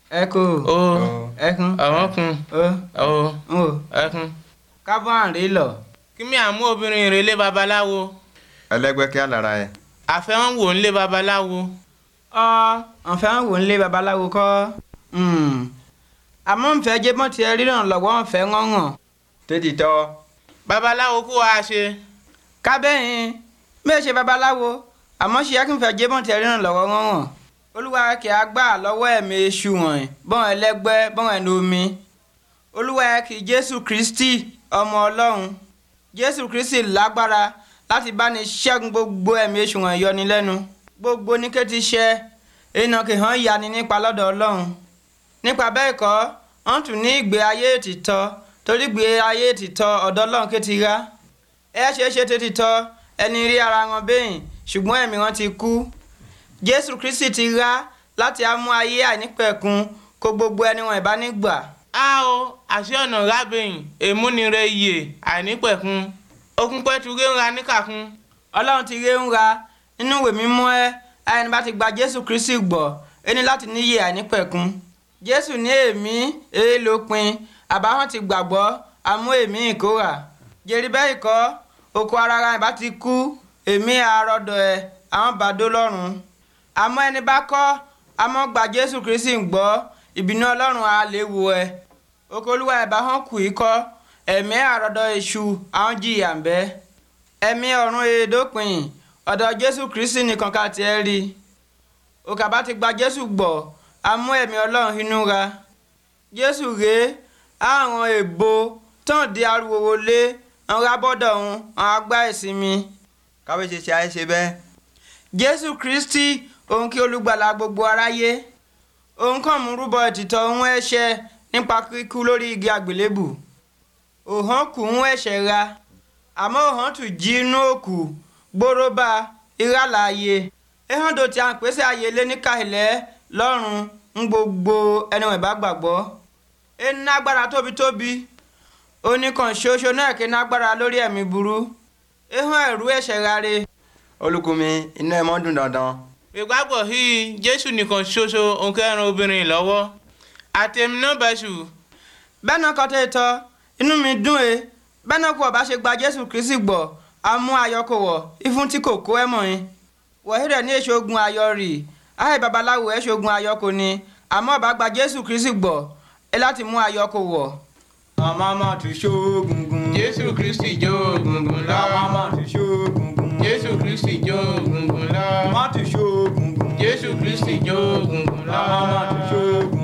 ẹkọ o ẹkún àwọn kun ó o ń wò ẹkún. kábọ̀ àrè lọ. kí mi àmú obìnrin rẹ̀ lé babaláwo ẹlẹgbẹ́ kí á lára ẹ. àfẹ́wọ́n wò ń lé babaláwo. ọ ọ̀fẹ́ ń wò ń lé babaláwo kọ́ àmọ́ ń fẹ́ jẹ́ bọ́n ti ríran lọ́wọ́ ń fẹ́ ngọ́ngàn. tètè tọ́ babaláwo kó wa ṣe. kábẹ́yìn bẹ́ẹ̀ ṣe babaláwo àmọ́ ṣe yẹ kí n fẹ́ jẹ́ bọ́n ti ríran lọ́wọ́ ngọ́ngàn. olúwa kì í gbà lọ́wọ́ ẹ̀mí èṣù wọ̀nyí bọ́n ẹlẹ́gbẹ́ bọ́n ẹnu omi. olúwa kì í jésù kristi ọmọ ọlọ́run jésù kristi lágbára láti bá ní ṣẹ́gun gbogbo ẹ̀mí èṣù wọ̀nyí yọni lẹ́nu gbogbo ní kété ṣẹ́ iná kì í hàn yani nípa lọ́dọ̀ ọlọ́run nípa bẹ́ẹ̀ kọ́ wọ́n tún ní ìgbé ayé ètìtọ́ torí ìgbé ayé ètìtọ́ ọ̀dọ̀ ọlọ́run ké ti rá ẹ ṣe é ṣe tètìtọ́ ẹni rí ara wọn bẹ́yìn ṣùgbọ́n ẹ̀mí wọn ti kú jésù kristi ti rá láti á mú ayé àìnípẹ̀kun kó gbogbo ẹni wọn ìbá nígbà a o àṣẹ ọ̀nà rábìyìn èmúnire iye àìnípẹ̀kun okun pẹ́tù réńra níkàkun. ọlọ́run ti ré ń ra nínú ìwé mímọ́ ẹ ẹni bá ti gba jésù kristi gbọ́ ẹni láti níyè àìnípẹ̀kun jésù ní èmi èé lópin àbáwọn ti gbàgbọ́ àmú èmi ìkórà jèrè bẹ́ẹ̀ kọ́ oko ara ara ìbá ti kú èmi àròdọ̀ ẹ̀ àwọn bàdó lọ́rùn àmọ́ ẹni bá kọ́ àmọ́ gba jésù kristi gbọ́ ìbínú ọlọ́run á lè wo ẹ oko olúwa ẹ̀ bá hàn kù í kọ́ ẹ̀mí àròdọ̀ èṣù àwọn jìyà ń bẹ́ẹ̀ ẹ̀mí ọ̀run èédópin ọ̀dọ̀ jésù kristi nìkan ká tiẹ̀ rí òkà bá ti gba jésù gbọ́ a mú ẹ̀mí ọlọ́run inú ra jésù rèé àwọn èèbò tán di ariwo wọlé àwọn abọ́dọ̀ ọ̀hún àwọn agbá ìsinmi káwé ṣe ṣe àìṣe bẹ́ẹ̀. jésù kristi òun kí olùgbàlà gbogbo aráyé òun kàn mú rúbọ ìtìtọ̀ ohun ẹ̀ṣẹ̀ nípa kíkú lórí igi àgbélébù òhàn kù ń ẹ̀ṣẹ̀ ra àmọ́ òhàn tún jí inú òkú gbóróbà ìràlàyé ehando tí a ń pèsè ààyè lé ní kàìlẹ́ lọ́rùn ń gbogbo ẹni wọ̀nyí bá gbàgbọ́ ẹni nágbára tóbi-tóbi oníkan ṣoṣo náà kí nágbára lórí ẹ̀mí burú ehun ẹ̀rú ẹ̀ṣẹ̀ rare olùkùnmi inú ẹ mọ́ dùn dandan. ìgbàgbọ́ yìí jésù nìkan ṣoṣo òǹkẹ́rin obìnrin lọ́wọ́ àtẹ̀mí náà bẹ̀ṣù. bẹ́ẹ̀ náà kọ́ tẹ́ tọ́ inú mi dùn ẹ́ bẹ́ẹ̀ náà kó ọba ṣe gba jésù kristi gbọ́ amú ayọ̀kọ̀ wọ̀ ìfún tí kò kó ẹ̀ mọ̀ yín wọ̀hídẹ̀ ní èso ogun ayọ̀ rì áì babaláwo ẹ̀ ṣogun ayọ̀kọ̀ ni àmọ́ ọba gba jésù kristi gbọ́ ẹ láti mú ayọ̀kọ̀ wọ̀. ọmọ ọmọ tún ṣóògùngùn. jésù kristi jó gungun lọ. ọmọ ọmọ tún ṣóògùngùn. jésù kristi jó gungun lọ. ọmọ tún ṣóògùngùn. jésù kristi jó gungun lọ. ọmọ ọmọ tún ṣóògùngùn.